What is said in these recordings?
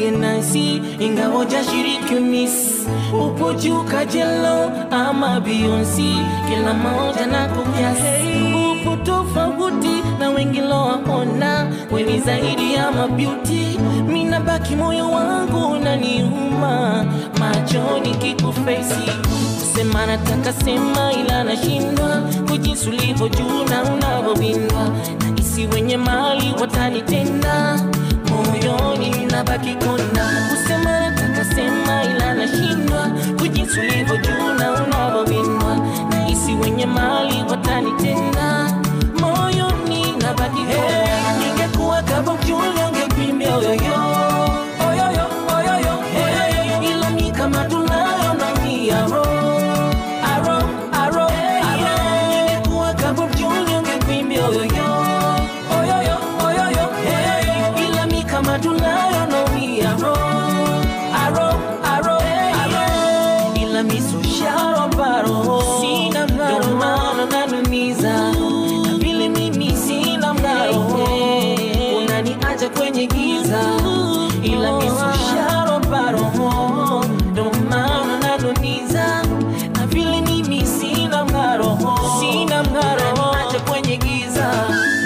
nilie nasi ingawa jashiriki miss upo juu kajelo ama Beyonce kila moja na kukiasi upo tofauti na wengi lowaona weni zaidi ya mabeauty mina baki moyo wangu naniuma machoni kikufesi kusema nataka sema ila nashindwa kujinsi ulivyo juu na unavyowindwa na isi wenye mali watanitenda moyoni nabaki kona kusema nataka sema ila nashindwa kujinsi ulivyo juu na unavyowindwa na isi wenye mali watanitenda moyoni nabaki kona ningekuwa kama mjule ungepimbia oyoyo oyoyo oyoyo oyoyo ila mi kama tunayo na mi aro aro aro aro ningekuwa kama mjule ungepimbia oyoyo oyoyo oyoyo oyoyo ila mi kama tunayo na mi aro aro aro aro ila mi so sharo baro sina maro maana nanumiza na vile mimi sina maro unaniacha kwenye giza ila mi so sharo baro ndo maana nanumiza na vile mimi sina maro sina maro unaniacha kwenye giza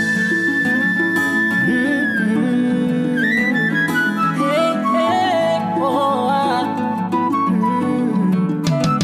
Mm-mm. Hey, hey, oh, ah. Mm.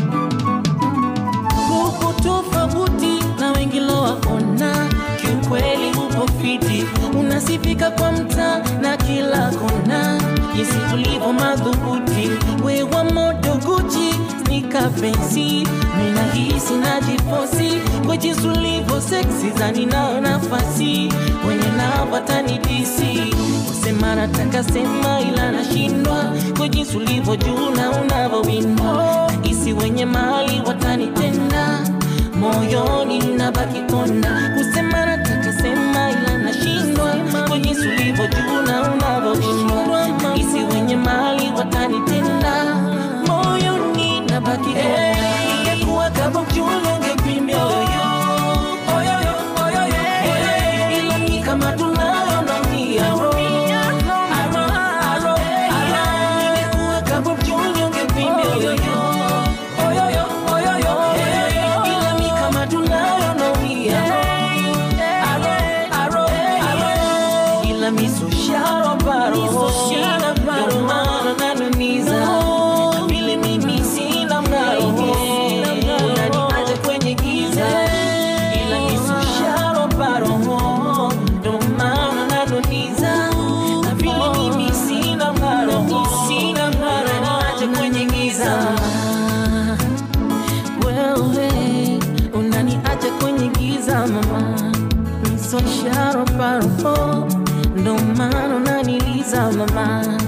upo tofauti na wengi lowaona, kiukweli upo fiti, unasifika kwa mtaa na kila kona, jinsi ulivyo madhubuti, wewa modo Gucci snika pensi, mina hisi najifosi kwa jinsi ulivyo seksi, zani nao nafasi wenye nao watanidisi kusema nataka sema ila nashindwa kwa jinsi ulivyo juu na unavyowindwa isi wenye mali watanitenda moyoni nabaki kona kusema nataka sema ila nashindwa kwa jinsi ulivyo juu na unavyowindwa isi wenye mali watanitenda moyoni nabaki kona ingekuwa kama mjule ungepimbia oyoyo oyoyo oyoyo oyoyo ila mi kama tunayo na mi aro aro aro aro ingekuwa kama mjule ungepimbia oyoyo oyoyo oyoyo oyoyo ila mi kama tunayo na mi aro aro aro aro ila mi so sharo baro sina baro maana nanumiza na vile mimi sina mng'aro unaniacha kwenye giza ila mi so sharo baro ndo maana nanumiza na vile mimi sina mng'aro sina mng'aro unaniacha kwenye giza wewe unaniacha kwenye giza mama misosharo paro ndo maana unaniliza mama